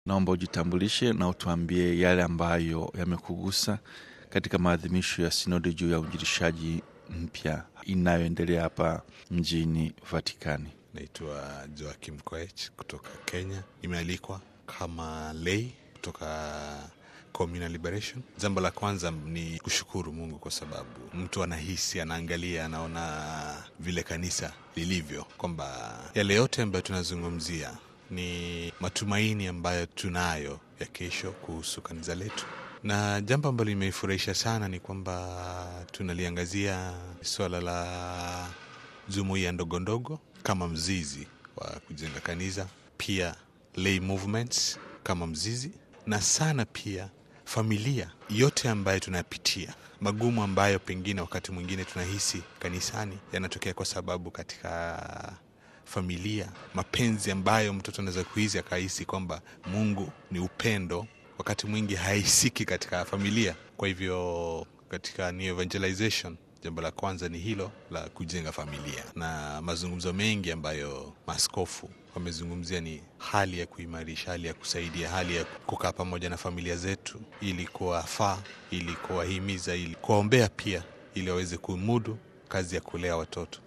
Naomba ujitambulishe na utuambie yale ambayo yamekugusa katika maadhimisho ya sinodi juu ya uinjilishaji mpya inayoendelea hapa mjini Vatikani. Naitwa Joakim Koech kutoka Kenya. Nimealikwa kama lei kutoka Communal Liberation. Jambo la kwanza ni kushukuru Mungu kwa sababu mtu anahisi, anaangalia, anaona vile kanisa lilivyo, kwamba yale yote ambayo tunazungumzia ni matumaini ambayo tunayo ya kesho kuhusu kanisa letu, na jambo ambalo limeifurahisha sana ni kwamba tunaliangazia suala la jumuiya ndogo ndogo kama mzizi wa kujenga kanisa, pia lay movements kama mzizi, na sana pia familia yote ambayo tunapitia magumu ambayo pengine wakati mwingine tunahisi kanisani yanatokea kwa sababu katika familia mapenzi ambayo mtoto anaweza kuhisi akahisi kwamba Mungu ni upendo, wakati mwingi haisiki katika familia. Kwa hivyo katika new evangelization jambo la kwanza ni hilo la kujenga familia, na mazungumzo mengi ambayo maaskofu wamezungumzia ni hali ya kuimarisha, hali ya kusaidia, hali ya kukaa pamoja na familia zetu ili kuwafaa, ili kuwahimiza, ili kuwaombea pia, ili waweze kumudu kazi ya kulea watoto.